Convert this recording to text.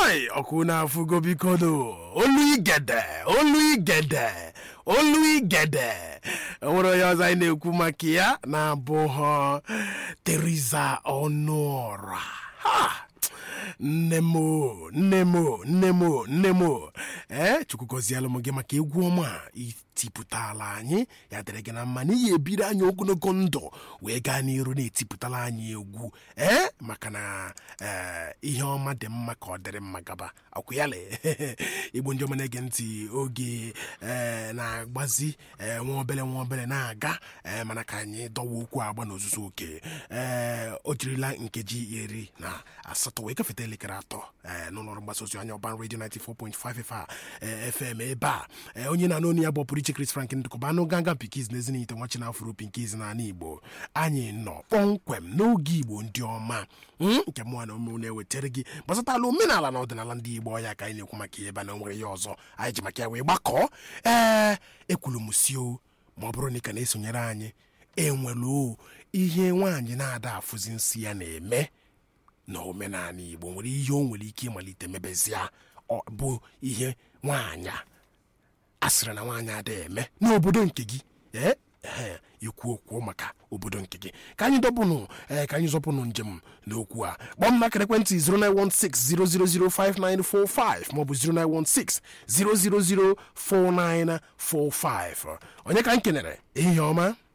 hai ọkụ na-afụgo bikodo olu igede olu igede olu igede enwere onye ọzọ anyị na-ekwu maka ya na-abụghọ Teresa Ọnụọra ha nne m o, nne m o, nne m o, nne m o. ee chukwu gọzielụ m gị maka egwu ọma a itipụtala anyị ya dịrị gị na mma na iyi ebiri anyị ogologo ndụ wee gaa n'iru na-etipụtala anyị egwu ee maka na ee ihe ọma dị mma ka ọ dịrị mma gaba akwụ ya le igbo ndị ọma na-ege ntị oge ee na-agbazi ee nwa obere nwa obere na-aga ee mana ka anyị dọwa okwu agba n'ozuzu oke ee o jirila nkeji iri na asatọ wee gafeta elekere atọ ee n'ụlọọrụ mgbasa ozi anya ọban redio 94.5 fa fm ebe a ee onye na-anụ onu ya bụ ọpụrụ iche Chris Frank ndụkọba anụ ganga pikiz na ezinite nwachi na afro pinkiz n'ala igbo anyị nọ kpọmkwem n'oge igbo ndị ọma mm, nke mụnwa na omenwu na-ewetara gị gbasatala omenala na ọdịnala ndị igbo ọya ka anyị na-ekwu maka ya ebe na nwere ya ọzọ anyị ji maka ya wee gbakọọ ee ekwuru m si o ma ọ bụrụ na ị ka na-esonyere anyị enwere o ihe nwaanyị na-ada afụzi nsị ya na-eme na omenala igbo nwere ihe o nwere ike ịmalite mebezia ọ bụ ihe nwaanyị a asịrị na nwaanyị ada eme n'obodo nke gị ee ee ikwu okwu maka obodo nke gị ka anyị dọpụnụ ee ka anyị zọpụnụ njem n'okwu a kpọọ m n'akara ekwentị 09160005945 maọbụ 09160004945 onye ka m kenere ehihie ọma